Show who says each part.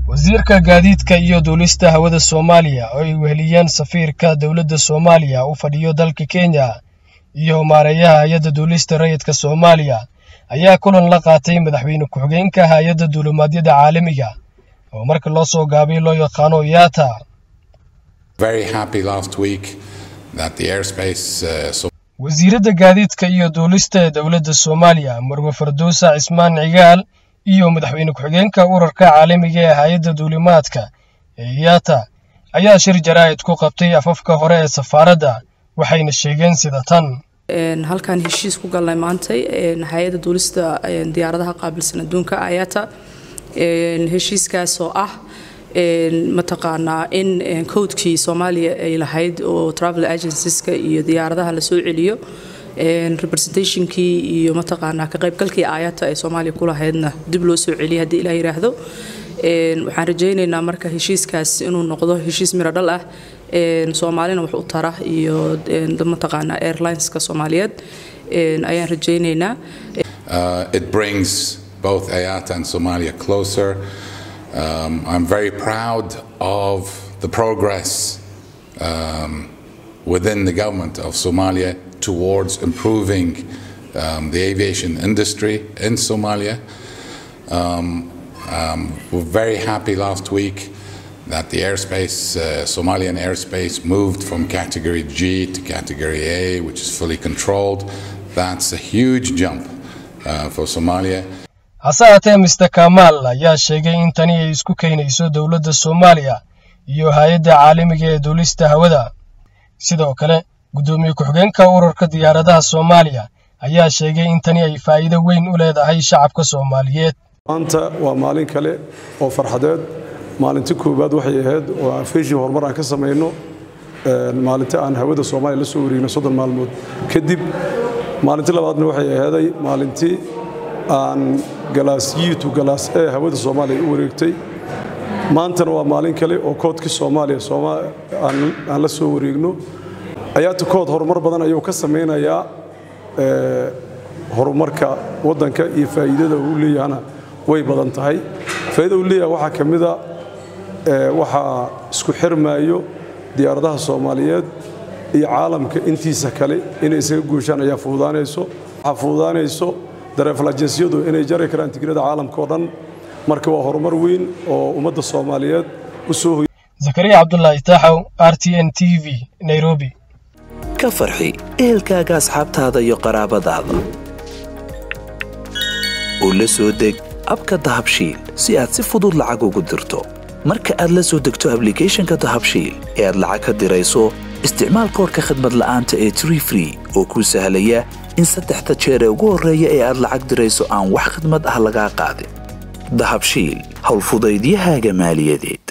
Speaker 1: wasiirka gaadiidka iyo duulista hawada soomaaliya oo ay weheliyeen safiirka dowladda soomaaliya u fadhiyo dalka kenya iyo maareeyaha hay-adda duulista rayidka soomaaliya ayaa kulan la qaatay madaxweyne ku-xigeenka hay-adda duulimaadyada caalamiga oo marka loo soo gaabay loo yaqaano yaata wasiiradda gaadiidka iyo duulista ee dowladda soomaaliya marwe fardowsa cismaan cigaal iyo madaxweyne ku-xigeenka urarka caalamiga ee hay-adda duulimaadka ee yaata ayaa shir jaraa'id ku qabtay afafka hore ee safaaradda waxayna sheegeen sida tan
Speaker 2: halkaan heshiis ku galnay maantay hay-adda duulista diyaaradaha qaabilsan adduunka ayata heshiiskaas oo ah mataqaanaa in codekii soomaaliya ay lahayd oo travel agencies-ka iyo diyaaradaha la soo celiyo representationkii iyo mataqaanaa ka qaybgalkii aayata ay soomaaliya ku lahaydna dib loo soo celiyay haddii ilaah yidhaahdo waxaan rajaynaynaa marka heshiiskaas inuu noqdo heshiis miro dhal ah soomaalina wax u tara iyo mataqaanaa airlineska soomaaliyeed ayaan rajaynaynaa
Speaker 3: it brings both IATA and Somalia closer. Um, I'm very proud of the progress um, within the government of Somalia towards improving um, the aviation industry in Somalia. we're very happy last week that the airspace, uh, Somalian airspace, moved from category G to category A, which is fully controlled. That's a huge jump uh, for Somalia.
Speaker 1: hase haatee mister kamaal ayaa sheegay in tani ay isku keenayso dowladda soomaaliya iyo hay-adda caalamiga ee duulista hawada sidoo kale guddoomiye ku-xigeenka urarka diyaaradaha soomaaliya ayaa sheegay in tani ay faa'iido weyn u leedahay shacabka soomaaliyeed
Speaker 4: maanta waa maalin kale oo farxadeed maalintii koowaad waxay ahayd oo aan feeshii horumar aan ka samayno maalintii aan hawada soomaaliya la soo wareegno soddon maalmood kadib maalintii labaadna waxay ahaaday maalintii aan galaas yiitu galaas ee hawada soomaaliya u wareegtay maantana waa maalin kale oo koodkii soomaaliya aan la soo wareegno ayaata kood horumar badan ayuu ka samaynayaa horumarka waddanka iyo faa'iidada uu leeyahana way badan tahay faa'iida uu leeyahay waxaa ka mida waxaa isku xirmaayo diyaaradaha soomaaliyeed iyo caalamka intiisa kale inay isaga guushaan ayaa fuudaanayso waxaa fuudaanayso dareefal ajensyadu inay jari karaan tigirada caalamka oo dhan marka waa horumar weyn oo ummadda soomaaliyeed u soo hoy
Speaker 1: zakariya cabdulaahi taaxow r t n t v nairobi
Speaker 5: ka farxi ehelkaaga asxaabtaada iyo qaraabadaada oo la soo deg abka dahabshiil si aad si fudud lacag ugu dirto marka aad la soo degto ablicathonka dahabshiil ee aad lacag ka dirayso isticmaal koorka khadmad la'aanta ee tree free oo kuu sahlaya in saddexda jeer ee ugu horreeya ee aad lacag dirayso aan wax khidmad ah lagaa qaadin dahabshiil howlfudaydiyahaaga maaliyadeed